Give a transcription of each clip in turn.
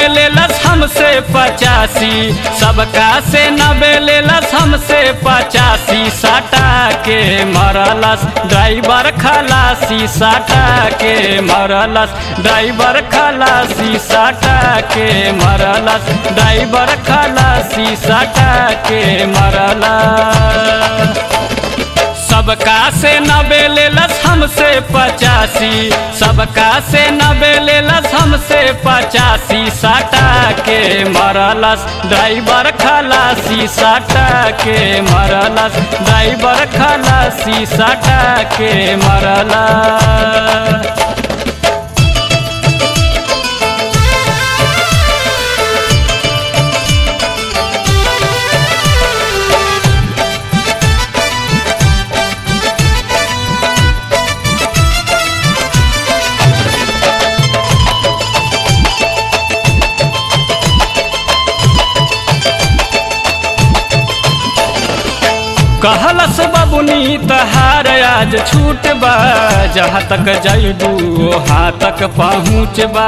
नबे लेलस हमसे पचासी सबका से नबे लेलस हमसे पचासी साटा के मरलस ड्राइवर खलासी साटा के मरलस ड्राइवर खलासी साटा के मरलस ड्राइवर खलासी साटा के मरलस सबका से नबे लेलस हमसे पचासी सबका से नबे लेलस हमसे पचासी साटा के मरलस ड्राइवर खलासी साटा के मरलस ड्राइवर खलासी साटा के मरलस कहलस बबुनी तहार आज छूट बा जहाँ तक जैबू वहाँ तक पहुँच बा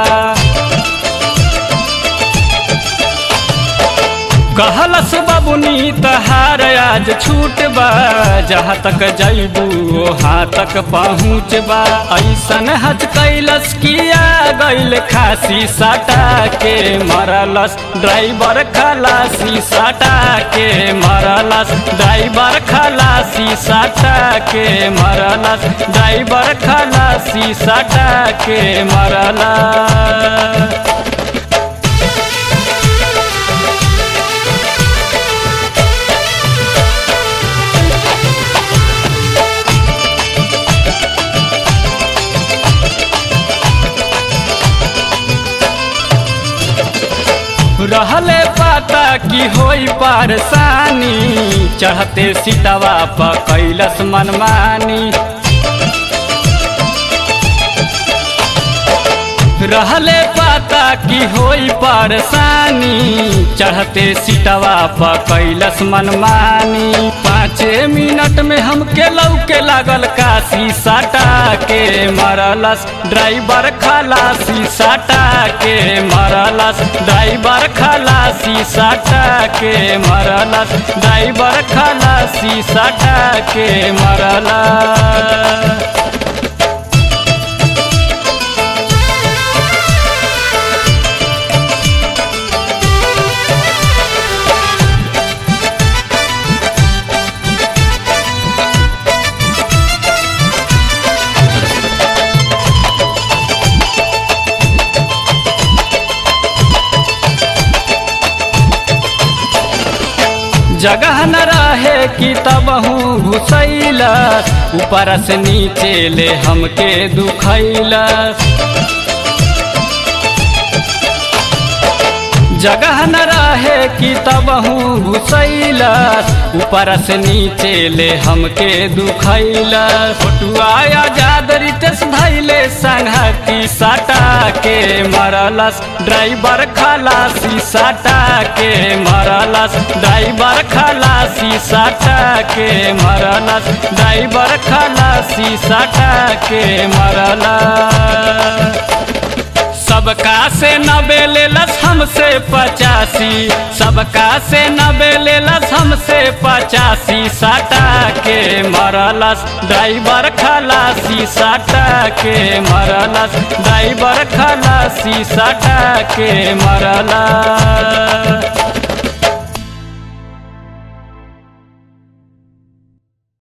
कहलस बबुनी तहार आज छूट बा जहाँ तक जैबू वहाँ तक पहुँच बा ऐसन हज कैलस किया गैल खासी साटा के मरलस ड्राइवर खलासी साटा के मरलस ड्राइवर खलासी साटा के मरलस ड्राइवर खलासी साटा के मरलस रहले पता कि होई परेशानी चढ़ते सीतवा पर कैलस मनमानी रहले पता कि होई परेशानी चढ़ते सीटवा पर कैलस मनमानी पाँचे मिनट में हमके लौके लागल काशी साटा के मरलस ड्राइवर खलासी साटा के मरलस ड्राइवर खलासी साटा के मरलस ड्राइवर खलासी साटा के मरलस जगह न रहे कि तबहू घुसैलस ऊपर से नीचे ले हमके दुखैलस जगह न रहे कि तबहू घुसैलस ऊपर से नीचे ले हमके दुखैलस फोटुआ आजाद रितेश धैले संघती साटा के मरलस ड्राइवर खलासी साटा के मरलस ड्राइवर खलासी साटा के मरलस ड्राइवर खलासी साटा के मरलस सबका से नबे लेलस हमसे पचासी सबका से नबे लेलस हमसे पचासी साटा के मरलस ड्राइवर खलासी साटा के मरलस ड्राइवर खलासी साटा के मरलस